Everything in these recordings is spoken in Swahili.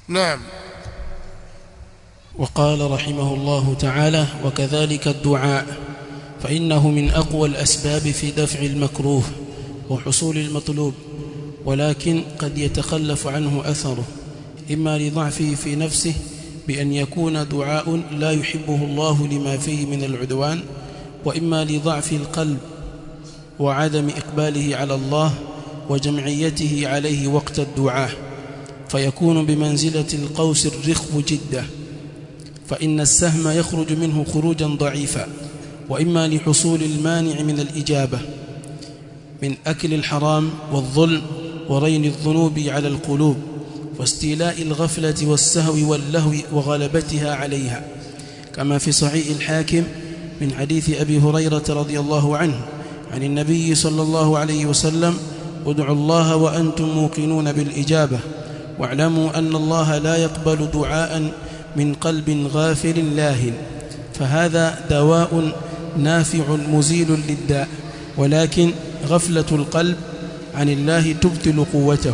نعم وقال رحمه الله تعالى وكذلك الدعاء فإنه من أقوى الأسباب في دفع المكروه وحصول المطلوب ولكن قد يتخلف عنه أثره إما لضعفه في نفسه بأن يكون دعاء لا يحبه الله لما فيه من العدوان وإما لضعف القلب وعدم إقباله على الله وجمعيته عليه وقت الدعاء فيكون بمنزلة القوس الرخو جدة فإن السهم يخرج منه خروجا ضعيفا وإما لحصول المانع من الإجابة من أكل الحرام والظلم ورين الذنوب على القلوب واستيلاء الغفلة والسهو واللهو وغلبتها عليها كما في صحيح الحاكم من حديث أبي هريرة رضي الله عنه عن النبي صلى الله عليه وسلم ادعوا الله وأنتم موقنون بالإجابة واعلموا أن الله لا يقبل دعاء من قلب غافل لاهٍ فهذا دواء نافع مزيل للداء ولكن غفلة القلب عن الله تبطل قوته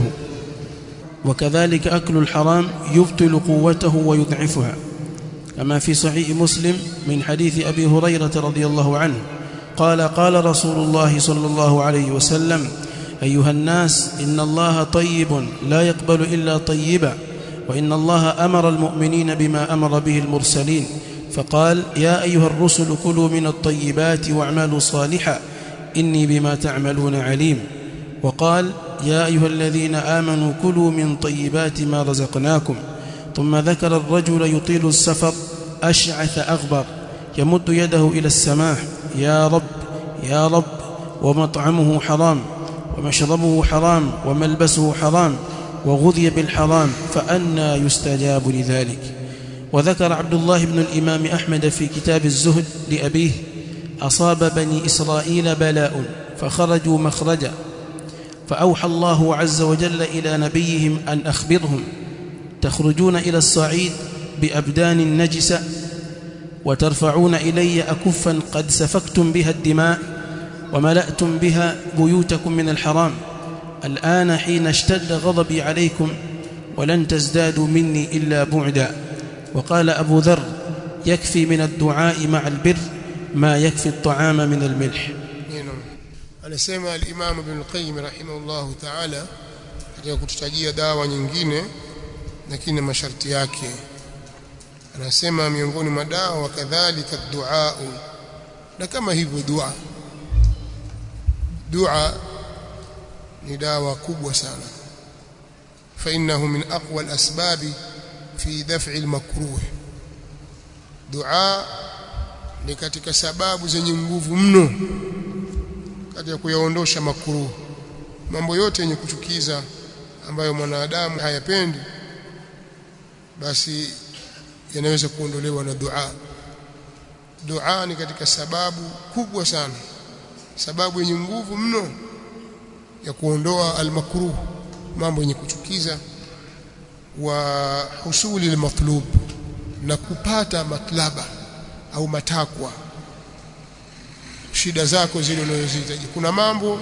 وكذلك أكل الحرام يبطل قوته ويضعفها كما في صحيح مسلم من حديث أبي هريرة رضي الله عنه قال قال رسول الله صلى الله عليه وسلم أيها الناس إن الله طيب لا يقبل إلا طيبا وإن الله أمر المؤمنين بما أمر به المرسلين فقال يا أيها الرسل كلوا من الطيبات واعملوا صالحا إني بما تعملون عليم وقال يا أيها الذين آمنوا كلوا من طيبات ما رزقناكم ثم ذكر الرجل يطيل السفر أشعث أغبر يمد يده إلى السماء يا رب يا رب ومطعمه حرام ومشربه حرام وملبسه حرام وغذي بالحرام فأنى يستجاب لذلك وذكر عبد الله بن الإمام أحمد في كتاب الزهد لأبيه أصاب بني إسرائيل بلاء فخرجوا مخرجا فأوحى الله عز وجل إلى نبيهم أن أخبرهم تخرجون إلى الصعيد بأبدان نجسة وترفعون إلي أكفا قد سفكتم بها الدماء وملأتم بها بيوتكم من الحرام الآن حين اشتد غضبي عليكم ولن تزدادوا مني إلا بعدا وقال أبو ذر يكفي من الدعاء مع البر ما يكفي الطعام من الملح anasema al-Imam Ibn al-Qayyim rahimahullah ta'ala katika kututajia dawa nyingine lakini masharti yake anasema miongoni mwa dawa kadhalika dua na kama hivyo dua dua ni dawa kubwa sana fa innahu min aqwa al-asbab fi daf'i al-makruh dua ni katika sababu zenye nguvu mno katika kuyaondosha makruh mambo yote yenye kuchukiza ambayo mwanadamu hayapendi basi yanaweza kuondolewa na dua dua ni katika sababu kubwa sana sababu yenye nguvu mno ya kuondoa almakruh mambo yenye kuchukiza wa husuli almatlub na kupata matlaba au matakwa shida zako zile unazozihitaji kuna mambo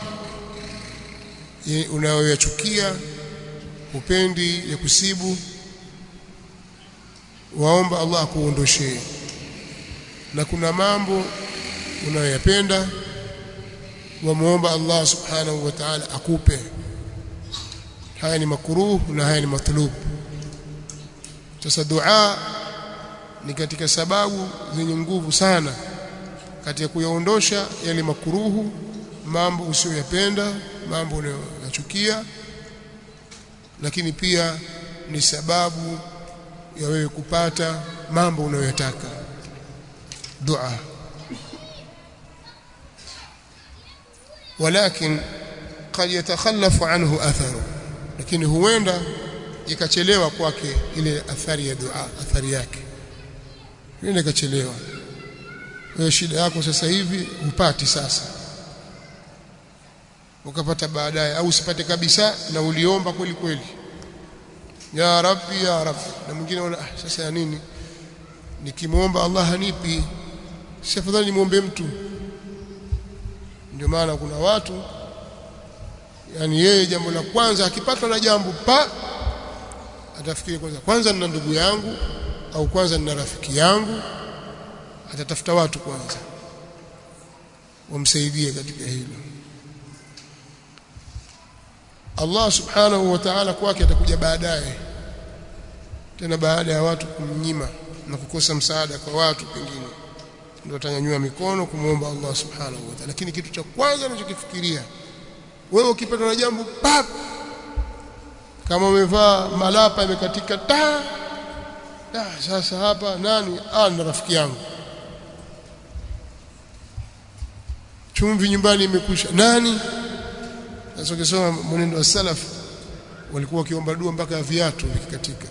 unayoyachukia upendi ya kusibu waomba Allah akuondoshee na kuna mambo unayoyapenda wamuomba Allah subhanahu wa ta'ala akupe haya ni makruh na haya ni matlub sasa dua ni katika sababu zenye nguvu sana katika kuyaondosha yale makuruhu mambo usiyoyapenda mambo unayoyachukia lakini pia ni sababu ya wewe kupata mambo unayoyataka dua walakin قد يتخلف عنه اثره lakini huenda ikachelewa kwake ile athari ya dua athari yake huenda ikachelewa wewe shida yako sasa hivi upati sasa ukapata baadaye au usipate kabisa na uliomba kweli kweli ya rabbi ya rabbi na mwingine anaona ah, sasa ya nini nikimwomba Allah hanipi si afadhali nimwombe mtu ndio maana kuna watu yani yeye jambo la kwanza akipatwa na jambo pa atafikiri kwanza kwanza nina ndugu yangu au kwanza nina rafiki yangu atatafuta watu kwanza wamsaidie katika hilo Allah subhanahu wa ta'ala kwake atakuja baadaye tena baada ya watu kumnyima na kukosa msaada kwa watu pengine ndio atanyanyua mikono kumwomba Allah subhanahu wa ta'ala lakini kitu cha kwanza anachokifikiria wewe ukipata na jambo pap kama umevaa malapa imekatika ta da sasa hapa nani ah na rafiki yangu chumvi nyumbani imekwisha nani sasa ukisoma mwenendo wa salaf walikuwa wakiomba dua mpaka viatu vikikatika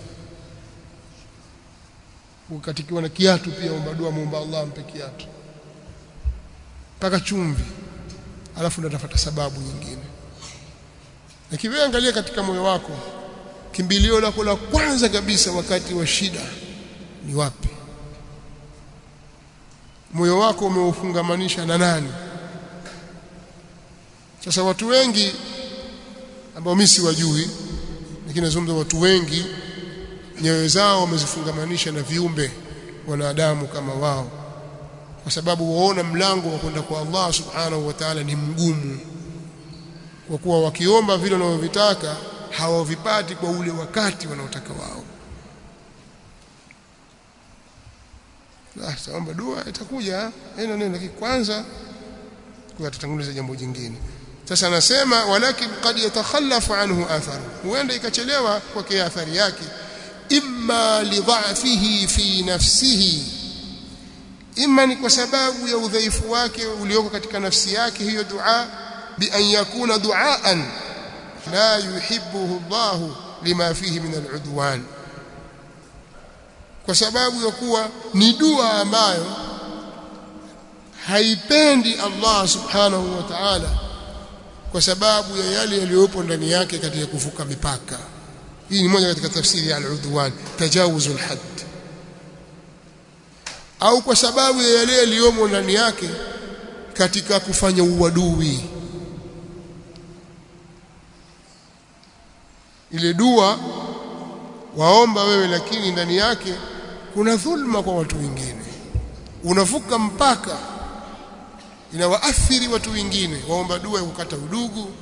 ukatikiwa na kiatu pia omba dua muomba Allah ampe kiatu mpaka chumvi alafu ndo atafuta sababu nyingine lakini wewe angalia katika moyo wako kimbilio lako la kwanza kabisa wakati wa shida ni wapi moyo wako umeufungamanisha na nani sasa watu wengi ambao mimi siwajui lakini nazungumza watu wengi nyoyo zao wamezifungamanisha na viumbe wanadamu kama wao kwa sababu waona mlango wa kwenda kwa Allah subhanahu wa ta'ala ni mgumu kwa kuwa wakiomba vile wanavyovitaka hawavipati kwa ule wakati wanaotaka wao ah saomba dua itakuja neno neno lakini kwanza kwa tutatanguliza jambo jingine sasa anasema walakin qad yatakhallafu anhu atharu huenda ikachelewa kwa athari yake imma lidha'fihi fi nafsihi imma ni kwa sababu ya udhaifu wake ulioko katika nafsi yake hiyo dua bi an yakuna duaan la yuhibbuhu Allah lima fihi min al'udwan kwa sababu ya kuwa ni dua ambayo haipendi Allah subhanahu wa ta'ala kwa sababu ya yale yaliyopo ndani yake katika kuvuka mipaka hii ni moja katika tafsiri ya al-udwan tajawuzul hadd au kwa sababu ya yale yaliyomo ndani yake katika kufanya uadui ile dua waomba wewe lakini ndani yake kuna dhulma kwa watu wengine unavuka mpaka inawaathiri watu wengine waomba dua ya kukata udugu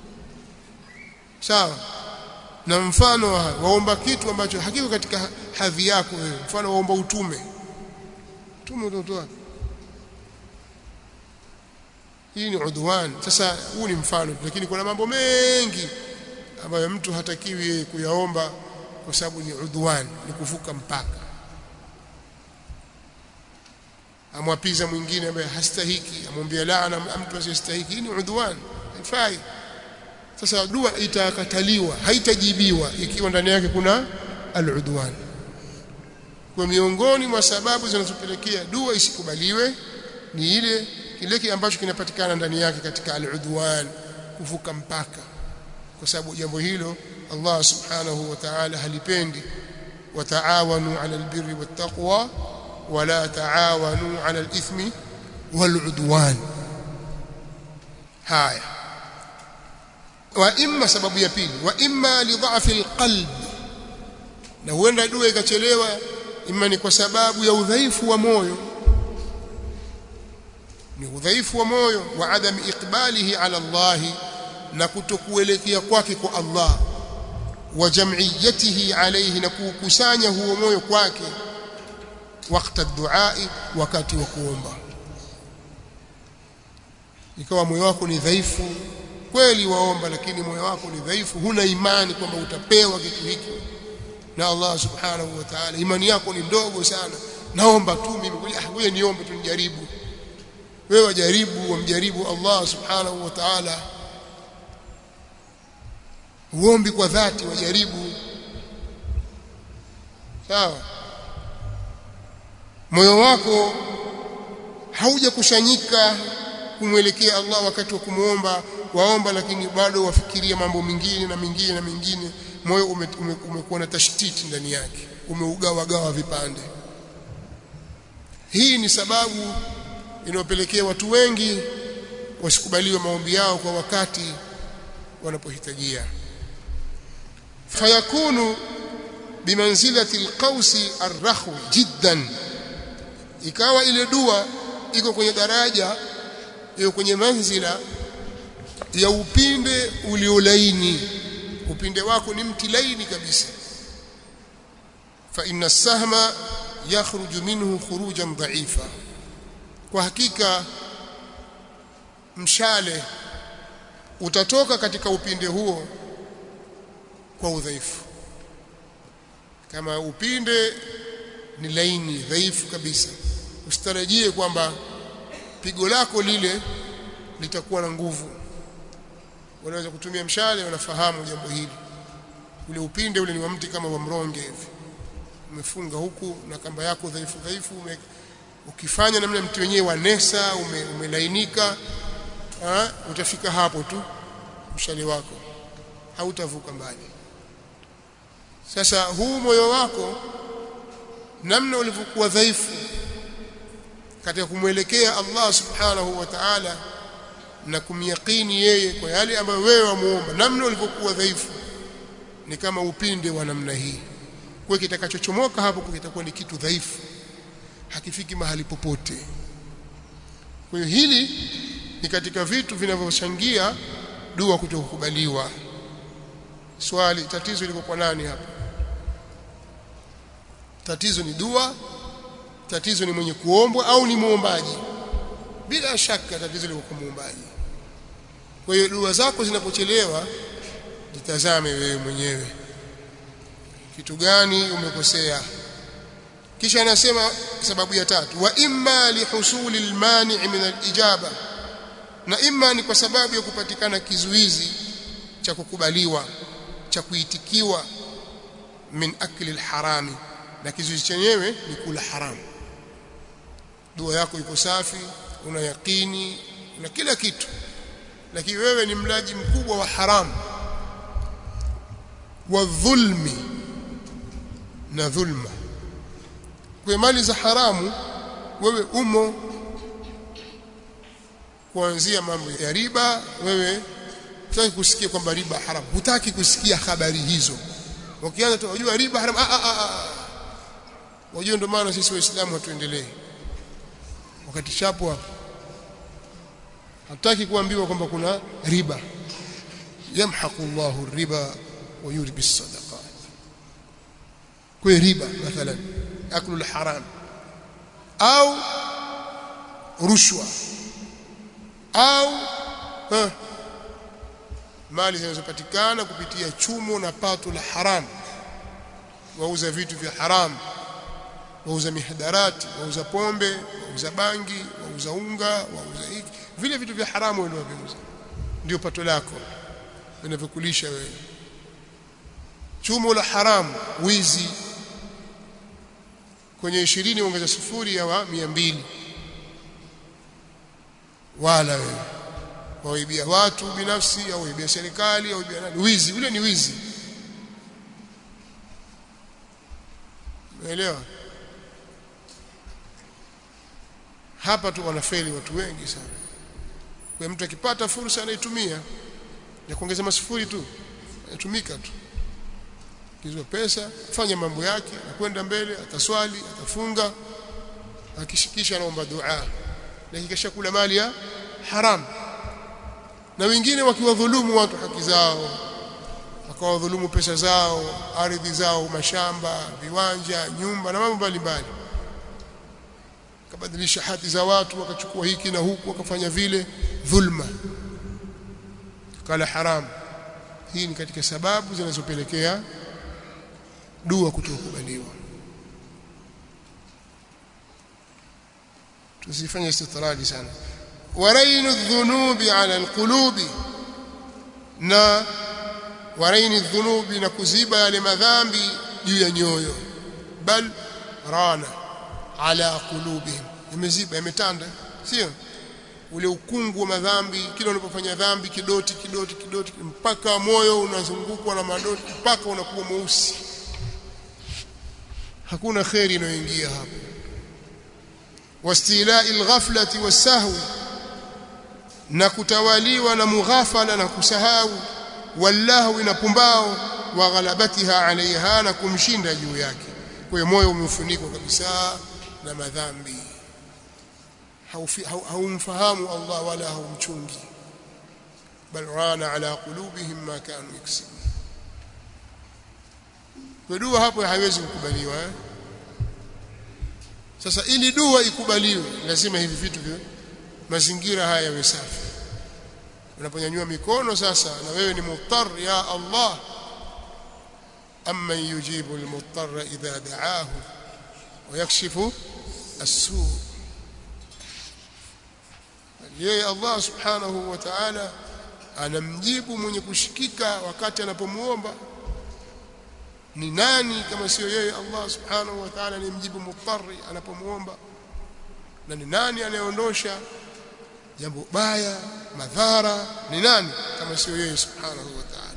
sawa na mfano waomba kitu ambacho hakiko katika hadhi yako wewe mfano waomba utume utume utotoa hii ni udwan sasa huu ni mfano lakini kuna mambo mengi ambayo mtu hatakiwi yeye kuyaomba kwa sababu ni udwan ni kuvuka mpaka amwapiza mwingine ambaye hastahiki amwambia laana mtu asiyestahiki hii ni udwan haifai sasa dua itakataliwa haitajibiwa ikiwa ndani yake kuna al-udwan kwa miongoni mwa sababu zinazopelekea dua isikubaliwe ni ile kile ambacho kinapatikana ndani yake katika al-udwan kuvuka mpaka kwa sababu jambo hilo Allah subhanahu wa ta'ala halipendi wataawanu 'ala al-birri wat-taqwa wala taawanu 'ala al-ithmi wal-'udwan haya wa imma sababu ya pili wa imma li dha'fi al-qalb na huenda dua ikachelewa imma ni kwa sababu ya udhaifu wa moyo ni udhaifu wa moyo wa adam iqbalihi ala Allah na kutokuelekea kwake kwa Allah وجمعيته عليه نكوكسanya huo moyo kwake wakati الدعاء wakati wa kuomba ikawa moyo wako ni dhaifu kweli waomba lakini moyo wako ni dhaifu huna imani kwamba utapewa kitu hiki na Allah subhanahu wa ta'ala imani yako ni ndogo sana naomba tu mimi ngoja niombe tu nijaribu wewe jaribu wamjaribu Allah subhanahu wa ta'ala uombi kwa dhati wajaribu sawa moyo wako hauja kushanyika kumwelekea Allah wakati wa kumuomba waomba lakini bado wafikiria mambo mengine na mengine na mengine moyo umekuwa ume, ume na tashtiti ndani yake umeugawa gawa vipande hii ni sababu inayopelekea watu wengi wasikubaliwe maombi yao kwa wakati wanapohitajia fayakunu bimanzilati alqausi arrakhwi jiddan ikawa ile dua iko kwenye daraja iko kwenye manzila ya upinde uliolaini upinde wako ni mti laini kabisa fa inna sahma yakhruju minhu khurujan dha'ifa kwa hakika mshale utatoka katika upinde huo kwa udhaifu kama upinde ni laini dhaifu kabisa usitarajie kwamba pigo lako lile litakuwa na nguvu unaweza kutumia mshale unafahamu jambo hili ule upinde ule ni wa mti kama wa mronge hivi umefunga huku na kamba yako dhaifu dhaifu ume, ukifanya namna mti wenyewe wa nesa ume, umelainika ha, utafika hapo tu mshale wako hautavuka mbali sasa huu moyo wako namna ulivyokuwa dhaifu katika kumwelekea Allah subhanahu wa ta'ala na kumyakini yeye kwa yale ambayo wewe wamuomba namna ulivyokuwa dhaifu ni kama upinde wa namna hii kwa kitakachochomoka hapo kitakuwa ni kitu dhaifu hakifiki mahali popote kwa hiyo hili ni katika vitu vinavyochangia dua kutokubaliwa swali tatizo liko kwa nani hapa tatizo ni dua tatizo ni mwenye kuombwa au ni muombaji bila shaka tatizo liko kwa muombaji kwa hiyo dua zako zinapochelewa jitazame wewe mwenyewe kitu gani umekosea kisha anasema sababu ya tatu wa imma lihusuli almani' min alijaba na imma ni kwa sababu ya kupatikana kizuizi cha kukubaliwa cha kuitikiwa min akli alharami na kizuizi chenyewe ni kula haramu dua yako iko safi una yakini una kila kitu lakini wewe ni mlaji mkubwa wa haramu wa dhulmi na dhulma kwa mali za haramu wewe umo kuanzia mambo ya riba wewe hutaki kusikia kwamba riba haramu hutaki kusikia habari hizo ukianza tu unajua riba haramu ah ah ah wajua ndio maana sisi waislamu hatuendelee wakati chapo hapo hataki kuambiwa kwamba kuna riba yamhaqu Allahu riba wa yurbi sadaqat kwa riba mathalan aklu haram au rushwa au ha, mali zinazopatikana kupitia chumo na pato la haram wauza vitu vya haram wauza mihadarati wauza pombe wauza bangi wauza unga wauza hiki vile vitu vya haramu ndio waviuza ndio pato lako vinavyokulisha wewe chumo la haramu wizi kwenye 20 ongeza sufuri ya wa 200 wala wewe waibia watu binafsi au waibia serikali au waibia nani wizi ule ni wizi umeelewa hapa tu wanafeli watu wengi sana kwa mtu akipata fursa anaitumia ya kuongeza masufuri tu anatumika tu kizwa pesa fanya mambo yake akwenda mbele ataswali atafunga akishikisha anaomba dua lakini kisha kula mali ya haram na wengine wakiwadhulumu watu haki zao wakawadhulumu pesa zao ardhi zao mashamba viwanja nyumba na mambo mbalimbali kabadilisha hati za watu wakachukua hiki na huku wakafanya vile dhulma kala haram hii ni katika sababu zinazopelekea dua kutokubaliwa tusifanye istitradi sana warainu dhunubi ala alqulubi na waraini dhunubi na kuziba yale madhambi juu ya nyoyo bal rana ala qulubihim imeziba imetanda sio ule ukungu wa madhambi kila unapofanya dhambi kidoti kidoti kidoti mpaka moyo unazungukwa na madoti mpaka unakuwa mweusi hakuna khairi inayoingia hapo wastilai alghaflati wasahwi na kutawaliwa na mughafala na kusahau wallahu na pumbao wa ghalabatiha alaiha na kumshinda juu yake kwa hiyo moyo umefunikwa kabisa na madhambi haumfahamu Allah wala haumchungi bal rana ala qulubihim ma kanu yaksibun kwa dua hapo haiwezi kukubaliwa eh? sasa ili dua ikubaliwe lazima hivi vitu vyo mazingira haya yawe safi unaponyanyua mikono sasa na wewe ni muttar ya Allah amman yujibu almuttarra idha da'ahu wa yakshifu as-su' yeye Allah subhanahu wa ta'ala anamjibu mwenye kushikika wakati anapomuomba ni nani kama sio yeye Allah subhanahu wa ta'ala anayemjibu muttari anapomuomba na ni nani anayeondosha jambo baya madhara ni nani kama sio yeye subhanahu wa ta'ala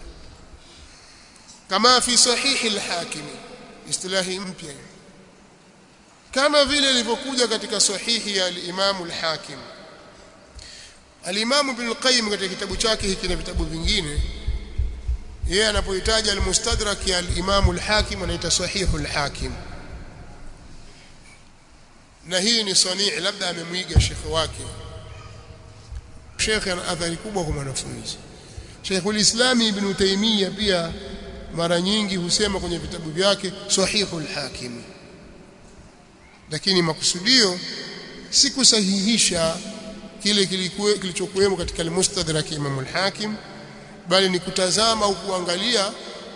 kama fi sahihi al-hakim istilahi mpya kama vile ilivyokuja katika sahihi ya al-Imam al-Hakim al-Imam Ibn al-Qayyim katika kitabu chake hiki na vitabu vingine yeye anapohitaji al-Mustadrak ya al-Imam al-Hakim anaita sahihu al-Hakim na hii ni sanii labda amemwiga shekhe wake shekhe ana athari kubwa kwa mwanafunzi Sheikhul Islam Ibn Taymiyyah pia mara nyingi husema kwenye vitabu vyake sahihul hakim lakini makusudio si kusahihisha kile kilichokuwemo katika al-Mustadrak Imam al-Hakim bali ni kutazama au kuangalia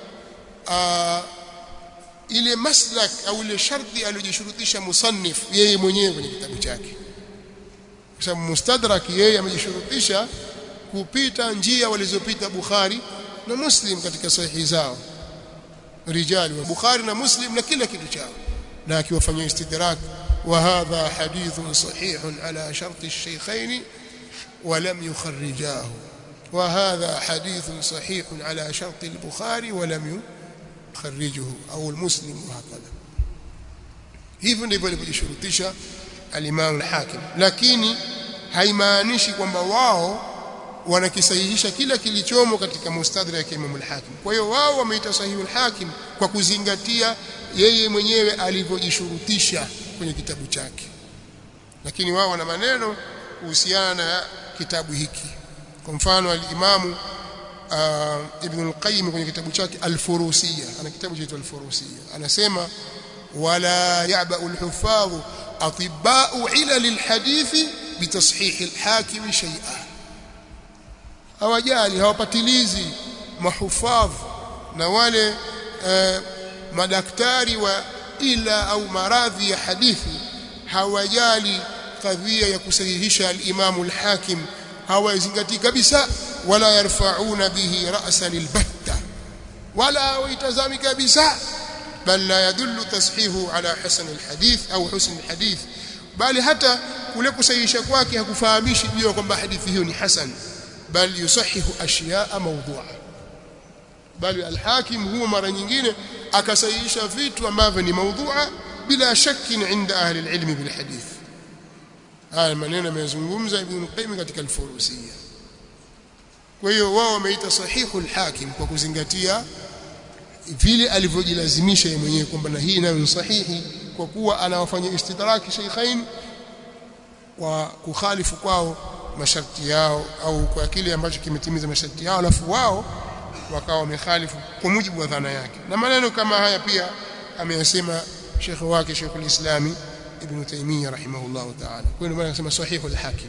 aa, ile maslak au ile sharti aliyojishurutisha musannif yeye mwenyewe kwenye kitabu chake kwa sababu mustadrak yeye amejishurutisha kupita njia walizopita Bukhari na Muslim katika sahihi zao rijali wa Bukhari na Muslim na kila kitu chao na akiwafanyia istidrak wa hadha hadithun sahihun ala sharti ash-shaykhayn wa lam yukharrijahu wa hadha hadithun sahihun ala sharti al-Bukhari wa lam yukharrijuhu au al-Muslim wa hakadha hivyo ndivyo alivyojishurutisha al-Imam al-Hakim lakini haimaanishi kwamba wao wanakisahihisha kila kilichomo katika mustadrak ya Imam al-Hakim. Kwa hiyo wao wameita sahihul hakim kwa kuzingatia yeye mwenyewe alivyojishurutisha kwenye kitabu chake. Lakini wao wana maneno kuhusiana na kitabu hiki. Kwa mfano al-Imamu uh, Ibn al-Qayyim kwenye kitabu chake Al-Furusiyya, ana kitabu chaitwa Al-Furusiyya. Anasema wala ya'ba'u al-huffadh atibba'u ilal al-hadithi bitashih al-hakim shay'an hawajali hawapatilizi mahufadh na wale eh, madaktari wa ila au maradhi ya hadithi hawajali kadhia ya kusahihisha al-Imam al-Hakim hawazingatii kabisa wala yarfa'una bihi ra'sa lilbatta wala hawaitazami kabisa bal la yadullu tashihu ala hasan al-hadith au husn al-hadith bali hata kule kusahihisha kwake hakufahamishi juu kwamba hadithi hiyo ni hasan bal yusahihu ashyaa mawdhu'a bali al-hakim huwa mara nyingine akasahihisha vitu ambavyo ni mawdhu'a bila shakki inda ahli al-ilm bil hadith haya maneno yamezungumza ibn qayyim katika al-furusiyya kwa hiyo wao wameita sahihu al-hakim kwa kuzingatia vile alivyojilazimisha yeye mwenyewe kwamba na hii nayo ni sahihi kwa kuwa anawafanya istidraki shaykhain wa kukhalifu kwao masharti yao au kwa kile ambacho kimetimiza masharti yao alafu wao wakawa wamekhalifu kwa mujibu wa dhana yake na maneno kama haya pia ameyasema shekhe wake Sheikhul Islami Ibn Taymiyyah rahimahullah ta'ala kwa hiyo maana anasema sahihu al-hakim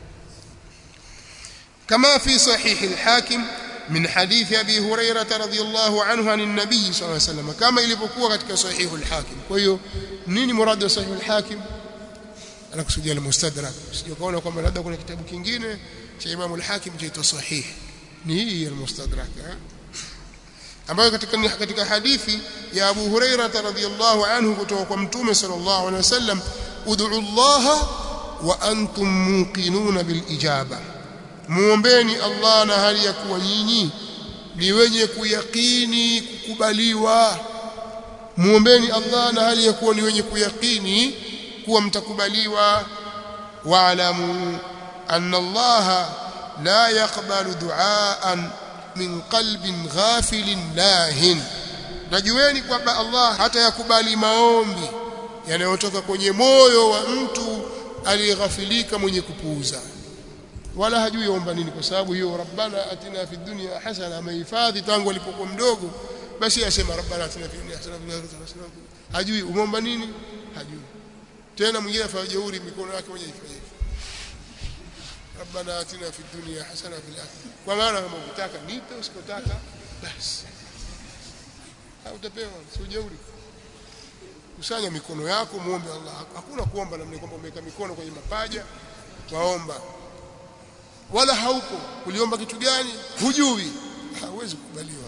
كما في صحيح الحاكم من حديث أبي هريرة رضي الله عنه عن النبي صلى الله عليه وسلم كما ilivyokuwa katika صحيح الحاكم kwa hiyo nini murad wa صحيح الحاكم anakusudia al-mustadrak sio kaona kwamba labda kuna kitabu kingine cha Imam al-Hakim chaitwa sahih ni hii al-mustadrak ambayo katika katika hadithi ya Abu Huraira radhiyallahu anhu kutoka kwa Mtume sallallahu alaihi wasallam ud'u Allah wa antum muqinuna bil ijaba muombeni Allah na hali ya kuwa nyinyi ni wenye kuyakini kukubaliwa muombeni Allah na hali ya kuwa ni wenye kuyakini kuwa mtakubaliwa wa'lamu anna Allah la yaqbalu du'aan min qalbin ghafilin lahin najueni kwamba Allah hata yakubali maombi yanayotoka kwenye moyo wa mtu aliyeghafilika mwenye kupuuza wala hajui omba nini kwa sababu hiyo rabbana atina fid dunya hasana amehifadhi tangu alipokuwa mdogo basi asema rabbana atina fid dunya hasana hasana hajui umeomba nini hajui tena mwingine afanya jeuri mikono yake mwenyewe ifanye rabbana atina fid dunya hasana fil akhirah kwa maana kama ukitaka nipe usikotaka basi hautapewa si jeuri kusanya mikono yako muombe Allah hakuna kuomba namna kwamba umeweka mikono kwenye mapaja waomba wala hauko uliomba kitu gani hujui hauwezi kukubaliwa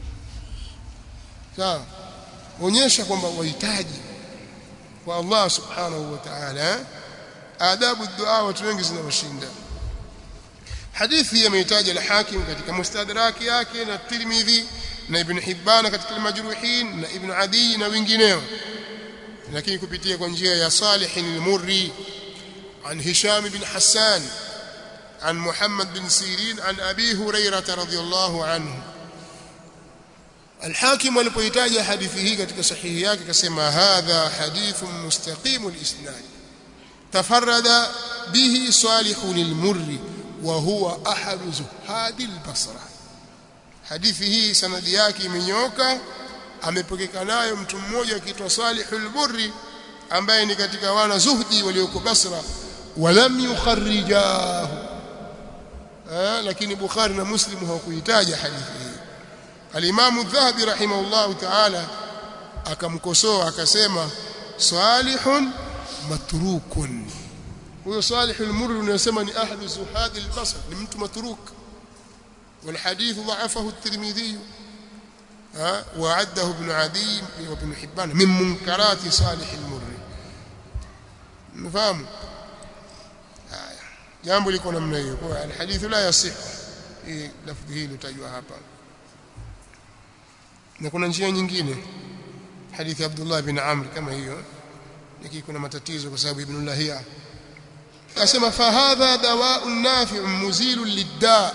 sawa onyesha kwamba wahitaji kwa Allah subhanahu wa ta'ala adabu dua watu wengi zinawashinda hadithi yameitaja al-Hakim katika mustadraki yake na Tirmidhi na Ibn Hibban katika al-Majruhin na Ibn Adi na wengineo lakini kupitia kwa njia ya Salih al-Murri عن هشام بن حسان عن محمد بن سيرين عن أبي هريرة رضي الله عنه الحاكم alipoitaja hadithi hii katika sahihi yake akasema hadha hadithun mustaqim al-isnad tafarrada bihi salih al-murri wa huwa ahad zuhad al-basra hadithi hii sanadi yake imenyoka amepokeka nayo mtu mmoja akiitwa salih al-murri ambaye ni katika wana zuhdi walioko Basra walam yukharrijahu eh lakini Bukhari na Muslim hawakuitaja hadithi hii Al-Imam Adh-Dhahabi rahimahullahu ta'ala akamkosoa akasema salihun matrukun huyo salih al-murri unasema ni ahadu zuhad al-basr ni mtu matruk والحديث ضعفه الترمذي وعده ابن عدي وابن حبان من منكرات صالح المري مفهوم jambo liko namna hiyo kwa alhadithu la yasih hii lafdhi hili utajua hapa na kuna njia nyingine hadithi Abdullah bin Amr kama hiyo lakini kuna matatizo kwa sababu ibn Lahia asema fa hadha dawa'un nafi'un muzilun lidda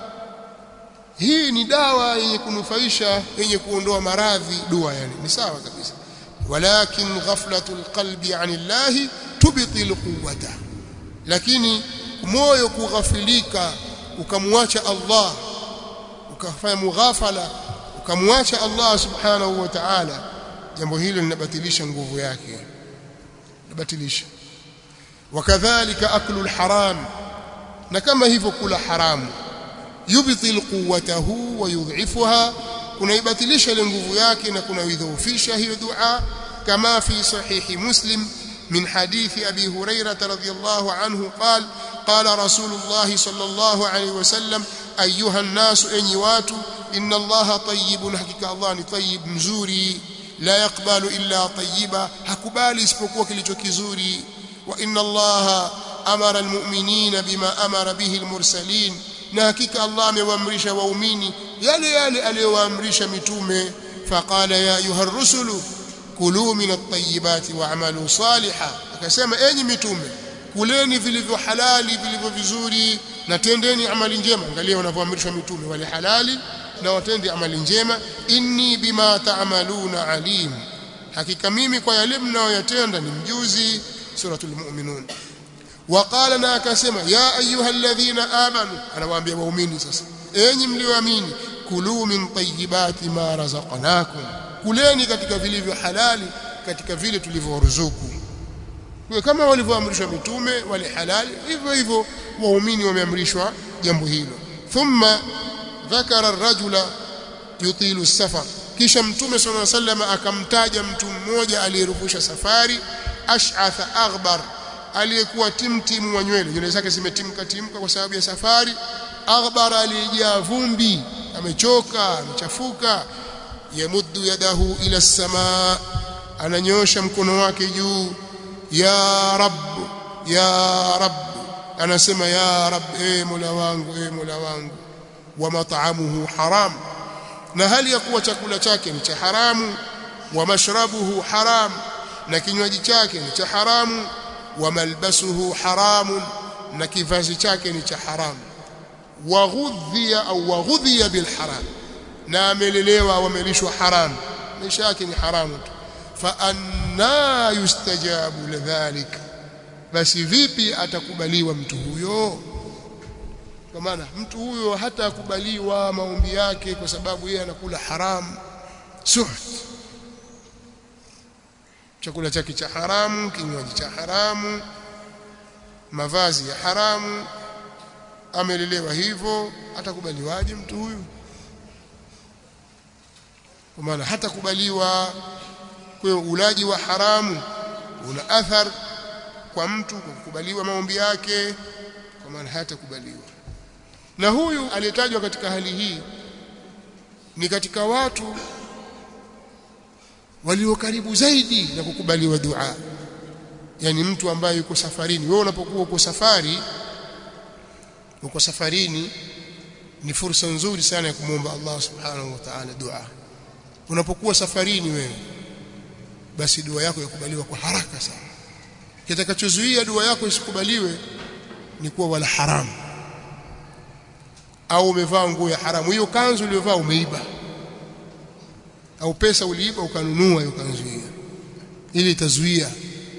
hii ni dawa yenye kunufaisha yenye kuondoa maradhi dua yani ni sawa kabisa walakin ghaflatul qalbi anillahi tubtil quwwata lakini moyo kughafilika ukamwacha Allah ukafanya mughafala ukamwacha Allah subhanahu wa ta'ala jambo hilo linabatilisha nguvu yake linabatilisha wakadhalika aklu alharam na kama hivyo kula haramu yubtil quwwatahu wa yudhifuha kunaibatilisha ile nguvu yake na kunaidhoofisha hiyo dua kama fi sahihi muslim من حديث أبي هريرة رضي الله عنه قال قال رسول الله صلى الله عليه وسلم أيها الناس أنيوات إن الله طيب حقيقة الله طيب مزوري لا يقبل إلا طيبا حكبالي اسبقوك لتكزوري وإن الله أمر المؤمنين بما أمر به المرسلين نهكيك الله ميوامرش وأميني يلي يلي ألي وامرش متومي فقال يا أيها الرسل kulu min at-tayyibati wa'malu salihan akasema enyi mitume kuleni vilivyo halali vilivyo vizuri na tendeni amali njema angalia wanavyoamrishwa mitume wale halali na watende amali njema inni bima ta'maluna alim hakika mimi kwa yale mnayoyatenda ni mjuzi suratul mu'minun waqala na akasema ya ayyuhalladhina amanu anawaambia waumini sasa enyi mlioamini kulu min tayyibati ma razaqnakum kuleni katika vilivyo halali katika vile tulivyoruzuku kwa kama walivyoamrishwa mitume wale halali hivyo hivyo waumini wameamrishwa jambo hilo thumma dhakara ar-rajula yutilu safar kisha mtume sallallahu alaihi wasallam akamtaja mtu mmoja aliyerufusha safari ash'atha aghbar aliyekuwa timtimu wa nywele nywele zake zimetimka timka kwa sababu ya safari aghbar aliyejaa vumbi amechoka amechafuka yamuddu yadahu ila as-samaa ananyosha mkono wake juu ya rab ya rab anasema ya rab e mola wangu e mola wangu wa mat'amuhu haram na hali ya kuwa chakula chake ni cha haramu wa mashrabuhu haram na kinywaji chake ni cha haramu wa malbasuhu haramun na kivazi chake ni cha haramu waghudhiya au waghudhiya bilharam na amelelewa au amelishwa haram maisha yake ni haramu tu fa anna yustajabu lidhalik basi vipi atakubaliwa mtu huyo kwa maana mtu huyo hatakubaliwa maombi yake kwa sababu yeye anakula haram suht chakula chake cha haramu kinywaji cha haramu mavazi ya haramu amelelewa hivyo atakubaliwaje mtu huyu kwa maana hatakubaliwa kwa ulaji wa haramu una athar kwa mtu kwa kukubaliwa maombi yake kwa maana hatakubaliwa na huyu aliyetajwa katika hali hii ni katika watu walio karibu zaidi na kukubaliwa dua yani mtu ambaye yuko safarini wewe unapokuwa uko safari uko safarini ni fursa nzuri sana ya kumwomba Allah subhanahu wa ta'ala dua unapokuwa safarini wewe basi dua yako yakubaliwa kwa haraka sana kitakachozuia dua yako isikubaliwe ni kuwa wala haramu au umevaa nguo ya haramu hiyo kanzu uliyovaa umeiba au pesa uliiba ukanunua hiyo kanzu hiyo ili itazuia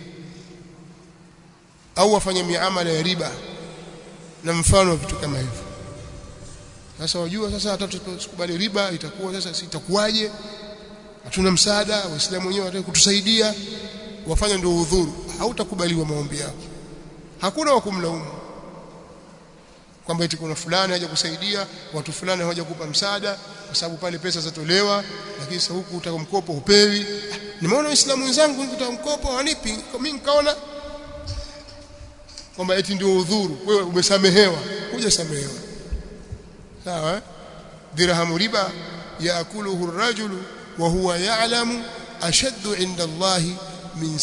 au wafanya miamala ya riba na mfano wa vitu kama hivyo sasa wajua sasa hata tusikubali riba itakuwa sasa sitakuwaje hatuna msaada waislamu wenyewe wataka kutusaidia wafanya ndio udhuru hautakubaliwa maombi yako hakuna wa kumlaumu kwamba eti kuna fulani haja kusaidia watu fulani hawaja kupa msaada kwa sababu pale pesa zatolewa lakini sasa huku utaka mkopo upewi nimeona waislamu wenzangu nikitaka mkopo hanipi mimi nikaona kwamba eti ndio udhuru wewe umesamehewa hujasamehewa sawa eh? dirhamu riba yaakuluhu ar-rajulu wa huwa ya'lamu ashaddu 'inda Allah min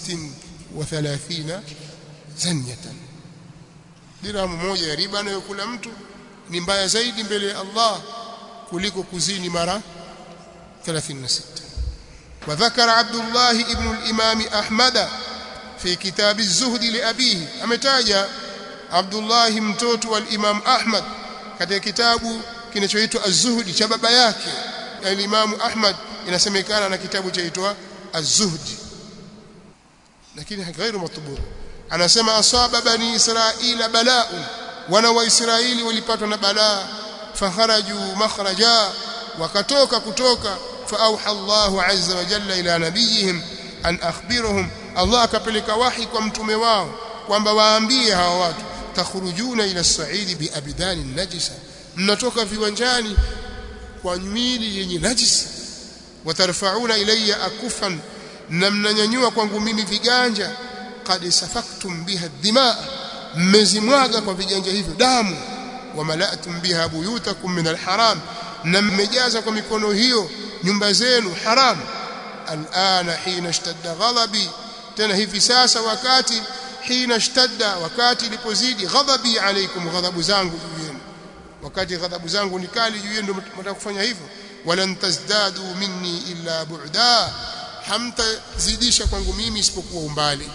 36 zanyatan dirhamu moja ya riba anayokula mtu ni mbaya zaidi mbele ya Allah kuliko kuzini mara 36 وذكر عبد الله ابن الإمام أحمد في كتاب الزهد لأبيه ametaja Abdullah mtoto wa Imam Ahmad katika kitabu kinachoitwa Az-Zuhd cha baba yake al-Imam Ahmad inasemekana na kitabu chaitwa Az-Zuhd lakini ghairu matbu anasema asaba bani israila bala'un wana wa israeli walipatwa na balaa fakharaju makhraja wakatoka kutoka فأوحى الله عز وجل إلى نبيهم أن أخبرهم الله akapeleka wahi kwa mtume wao kwamba waambie hawa watu takhrujuna ila as-sa'id bi abdani najisa mnatoka viwanjani kwa mwili yenye najisi watarfauna ilayya akufan na mnanyanyua kwangu mimi viganja qad safaktum biha dima mmezimwaga kwa viganja hivyo damu wa mala'tum biha buyutakum min al-haram na mmejaza kwa mikono hiyo nyumba zenu haram alana hina ishtadda ghadabi tena hivi sasa wakati hina ishtadda wakati ilipozidi ghadabi alaikum ghadhabu zangu juu yenu wakati ghadhabu zangu ni kali juu yenu ndio mtaka kufanya hivyo walan tazdadu minni illa bu'da hamtazidisha kwangu mimi isipokuwa umbali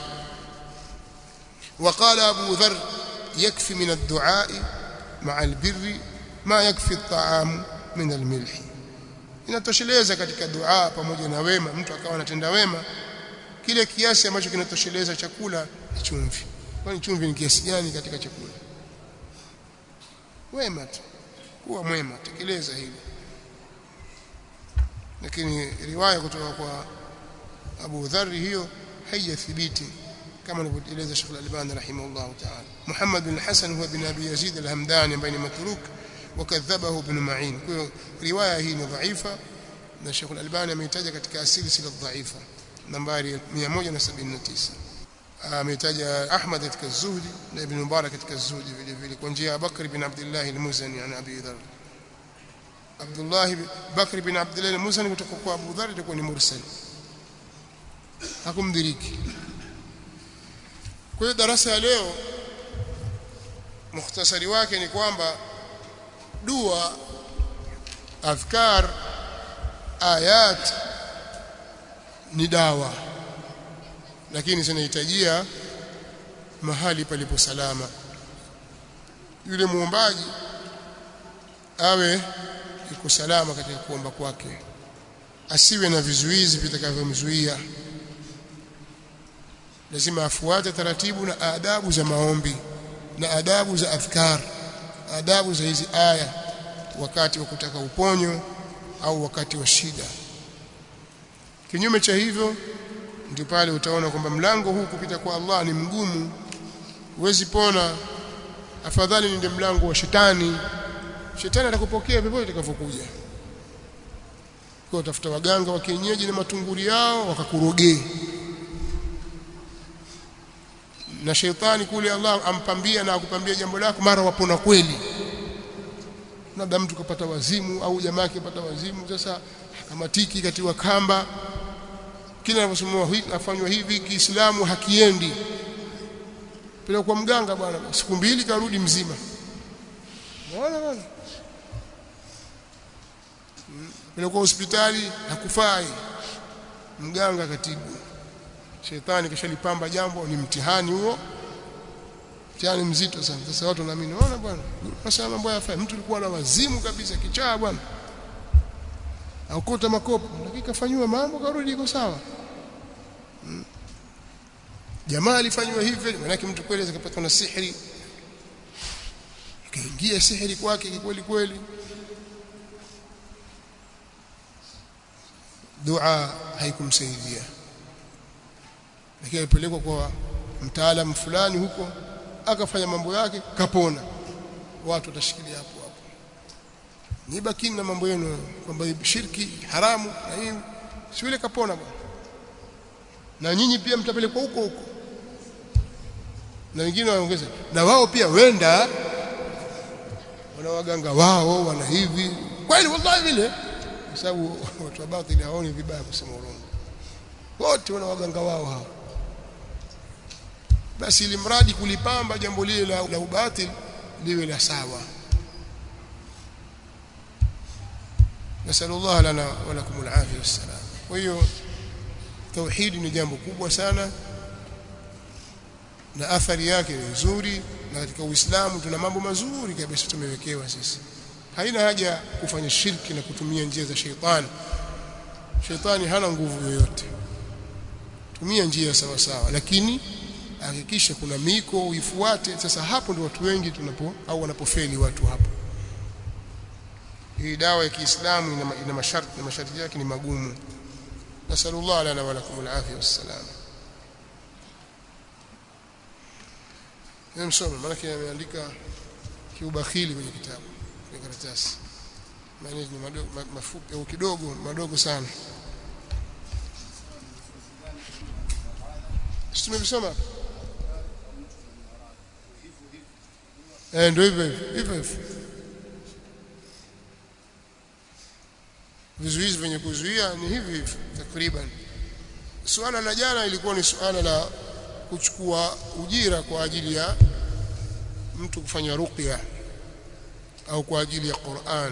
وقال أبو ذر يكفي من الدعاء مع البر ما يكفي الطعام من الملح inatosheleza katika dua pamoja na wema mtu akawa anatenda wema kile kiasi ambacho kinatosheleza chakula ni chumvi kwani chumvi ni kiasi gani katika chakula wema tu kuwa mwema tekeleza hili lakini riwaya kutoka kwa Abu Dharr hiyo haijathibiti kama alivyoeleza Sheikh Al-Albani rahimahullah ta'ala Muhammad bin Hasan huwa bin Abi Yazid al-Hamdani ambaye ni matruk وكذبه ابن معين روايه hii ni dhaifa na Sheikh Al-Albani ameitaja katika asili sila dhaifa nambari 179 ameitaja Ahmad katika Zuhdi na Ibn Mubarak katika Zuhdi vile vile kwa njia ya Bakr bin Abdullah al-Muzani an Abi Dharr Abdullah Bakr bin Abdullah al-Muzani kutoka kwa Abu Dharr ilikuwa ni mursal hakumdiriki kwa hiyo darasa ya leo mukhtasari wake ni kwamba dua adhkar ayat ni dawa lakini zinahitajia mahali palipo salama yule muombaji awe yuko salama katika kuomba kwake asiwe na vizuizi vitakavyomzuia lazima afuate taratibu na adabu za maombi na adabu za adhkar adabu za hizi aya wakati wa kutaka uponyo au wakati wa shida kinyume cha hivyo ndio pale utaona kwamba mlango huu kupita kwa Allah ni mgumu huwezi pona afadhali nende mlango wa shetani shetani atakupokea popote utakavyokuja kwa utafuta waganga wa kienyeji na matunguri yao wakakurogee na shetani kule Allah ampambia na akupambia jambo lako mara wapona kweli labda mtu kapata wazimu au jamaa akipata wazimu sasa akamatiki katiwa kamba kila anaposomewa hivi afanywa hivi Kiislamu hakiendi pele kwa mganga bwana siku mbili karudi mzima bwana bwana pele kwa hospitali hakufai mganga katibu shetani kishalipamba jambo ni mtihani huo mtihani mzito sana sasa watu wanaamini ona bwana sasa mambo yafai mtu alikuwa na wazimu kabisa kichaa bwana akuta makopo dakika fanywa mambo karudi iko sawa hmm. jamaa alifanywa hivyo maana mtu kweli akapatwa na sihiri kaingia sihiri kwake kweli kweli dua haikumsaidia lakini alipelekwa kwa mtaalamu fulani huko akafanya mambo yake kapona watu watashikilia hapo hapo nibakini na mambo yenu kwamba shirki haramu na hii si yule kapona bwana na nyinyi pia mtapelekwa huko huko na wengine waongeza na wao pia wenda wana waganga wao wana hivi kweli wallahi vile kwa sababu watu wa batili hawaoni vibaya kusema urongo wote wana waganga wao hao basi ili mradi kulipamba jambo lile la, la ubatil liwe la sawa nasallallahu lana wa lakum alafia wassalam kwa hiyo tauhidi ni jambo kubwa sana na athari yake ni nzuri na katika uislamu tuna mambo mazuri kabisa tumewekewa sisi haina haja kufanya shirki na kutumia njia za sheitani sheitani hana nguvu yoyote tumia njia sawa sawa lakini hakikisha kuna miko uifuate sasa hapo ndio watu wengi tunapo au wanapofeli watu hapo hii dawa ya Kiislamu ina, ina masharti na masharti yake ni magumu nasallallahu lana wa lakum alafia wassalam Nimsome maana ameandika kiubakhili kwenye kitabu kwenye karatasi maana ni madogo mafupi au kidogo madogo sana Tumevisoma Eh ndio hivyo hivyo hivyo Vizuizi vyenye kuzuia ni hivi hivi takriban Suala la jana ilikuwa ni suala la kuchukua ujira kwa ajili ya mtu kufanya ruqya au kwa ajili ya Qur'an.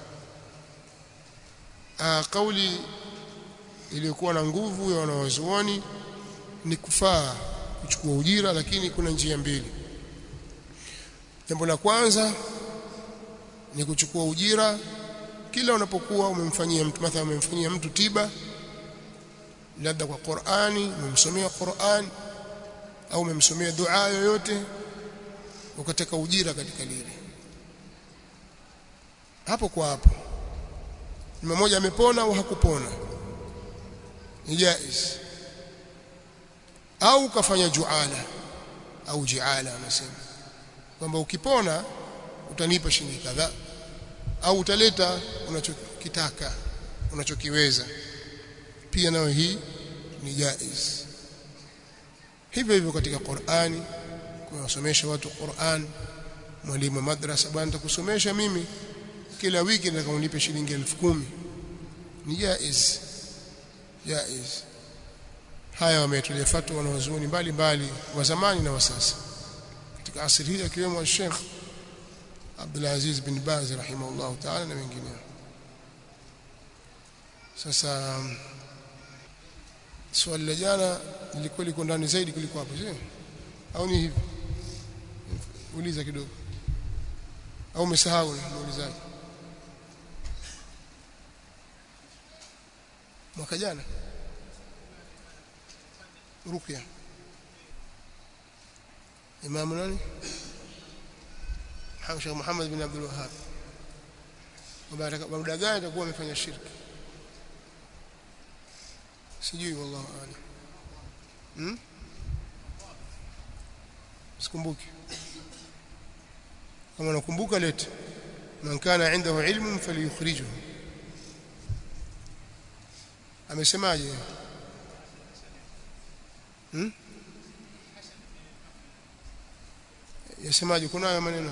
Ah kauli iliyokuwa na nguvu ya wanawazuoni ni kufaa kuchukua ujira lakini kuna njia mbili. Jambo la kwanza ni kuchukua ujira kila unapokuwa umemfanyia mtu mathalan umemfanyia mtu tiba labda kwa Qur'ani umemsomea Qur'an au umemsomea dua yoyote ukataka ujira katika lile hapo kwa hapo ni mmoja amepona au hakupona ni jaiz au kafanya juala au jiala anasema kwamba ukipona utanipa shilingi kadhaa au utaleta unachokitaka unachokiweza pia nayo hii ni jaiz hivyo hivyo katika Qur'ani kuwasomesha watu Qur'an mwalimu madrasa bwana nitakusomesha mimi kila wiki nataka unipe shilingi elfu kumi ni jaiz jaiz haya wametolea fatwa wanawazuoni mbalimbali wa zamani na wa sasa katika asili hii akiwemo Sheikh Abdul Aziz bin Baz rahimahullah ta'ala na wengineo sasa swali la jana lilikuwa liko ndani zaidi kuliko hapo sio au ni hivi uliza kidogo au umesahau muulizaji mwaka jana ruqya imamu nani Sheikh Muhammad bin Abdul Wahhab muda gani atakuwa amefanya shirki sijui wallahu aalam hmm? sikumbuki kama nakumbuka lete man kana indahu ilmun falyukhrijuhu amesemaje hmm? yasemaje kuna haya maneno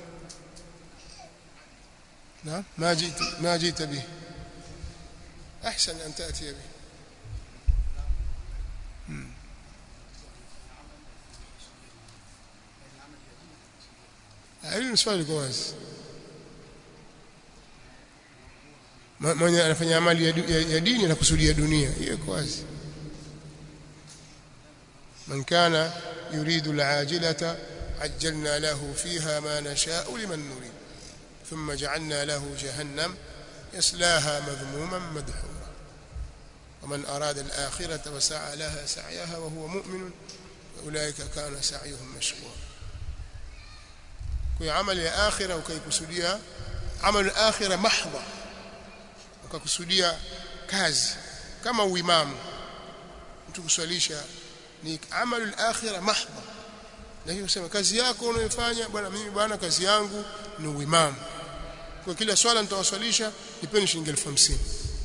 نعم ما جئت ما جئت به احسن ان تاتي به hili ni swali kwa wazi mwenye anafanya amali ya, ya, ya dini na kusudia dunia hiyo kwa wazi man kana yuridu al-ajilata ajjalna lahu fiha ma nasha'u liman nurid ثم جعلنا له جهنم يصلاها مذموما مدحورا ومن أراد الآخرة وسعى لها سعيها وهو مؤمن أولئك كان سعيهم مشكورا كي عمل الآخرة وكي كسوديا عمل الآخرة محضة وككسوديا كاز كما وإمام mtukuswalisha ni amalu al-akhirah mahdha na hiyo sema kazi yako unayofanya bwana mimi bwana kazi yangu ni uimamu kwa kila swala nitawaswalisha nipeni shilingi 1050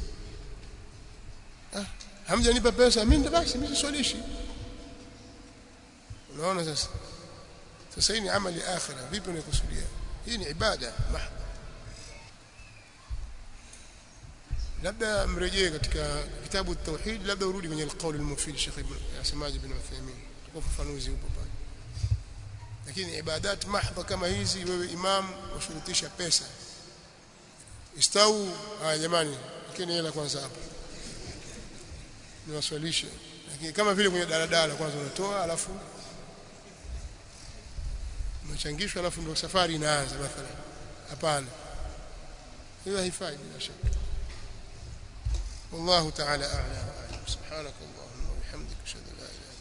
ah hamjanipa pesa mimi basi mimi swalishi unaona sasa sasa hii ni amali akhira vipi unakusudia hii ni ibada mahdha labda mrejee katika kitabu tauhid labda urudi kwenye alqaul almufid Sheikh Ibn Asmaj ibn Uthaymeen kwa ufafanuzi upo pale lakini ibadat mahdha kama hizi wewe imam washurutisha pesa istau haya jamani lakini hela kwanza hapa niwaswalishe lakini kama vile kwenye daladala kwanza unatoa alafu unachangishwa alafu ndio safari inaanza mathalan hapana hiyo haifai bila shaka والله تعالى أعلى وأعلم سبحانك اللهم وبحمدك أشهد أن لا إله إلا